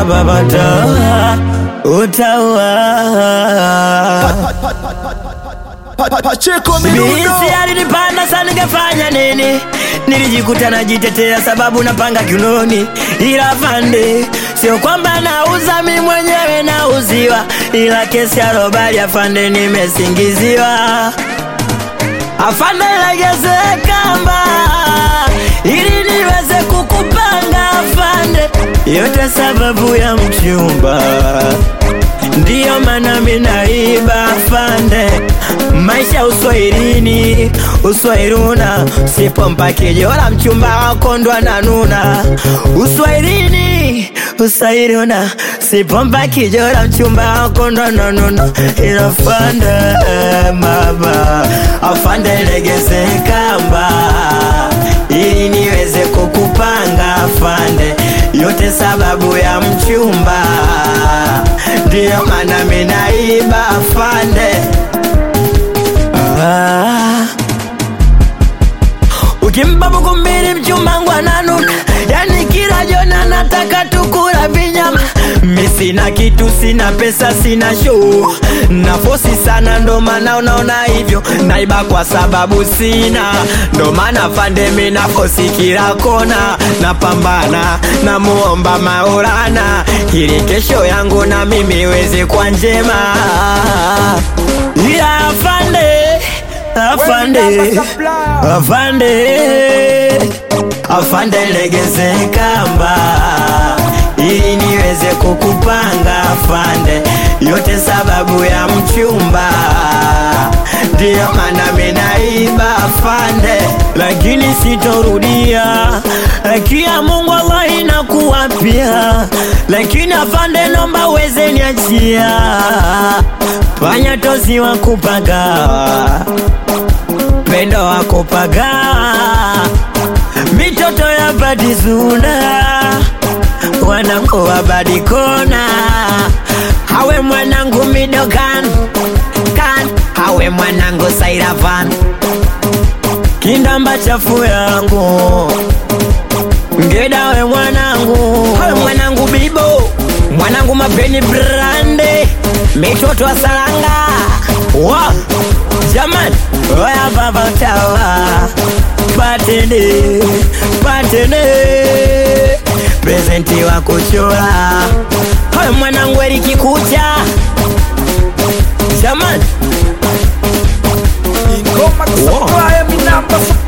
baba utaua, utaua. Pacheko Mirundo Bisi alinipanda sana, ningefanya nini? Nilijikuta najitetea sababu napanga kiunoni, ila fande, sio kwamba nauza mi mwenyewe nauziwa, ila kesi ya robali afande, nimesingiziwa. Afande, legeze kamba ili niweze kukupanga afande, yote sababu ya mchumba ndiyo maana minaiba afande, maisha uswahilini, uswahiluna, sipompa kijola mchumba wako ndo ananuna. Uswahilini, uswahiluna, sipompa kijola mchumba wako ndo ananuna. Ila afande, mama, afande legeze kamba ili niweze kukupanga afande, yote sababu ya mchumba, ndiyo maana minaiba afande. Ah. Ukimpa buku mbili mchumbangu ananuna, yani kila jona nataka tukula vinyama. Mi sina kitu, sina pesa, sina show, nafosi sana, ndo maana unaona hivyo. Naiba kwa sababu sina, ndo maana fande mi nafosi kila kona, napambana namuomba Maulana ili kesho yangu na mimi iweze kwa njema, ila afande afande afande afande legeze kamba ili niweze kukupanga afande yote sababu ya mchumba ndiyo maana minaiba afande lakini sitorudia akia mungu Allah inakuwa pia lakini afande nomba uweze niachia panya tozi wa kupaga pendo wa kupaga mitoto ya badizuna wanangu wa badikona hawe mwanangu midokan kan hawe mwanangu sairavan kindamba chafu yangu ngeda we mwanangu hawe mwanangu bibo mwanangu mapeni brande mitoto wa salanga wa Jaman, oya baba tawa Patene, patene Presenti wa kuchora Hoy mwanangu Eriki kucha Jaman Ngoma kusupply, mi namba supply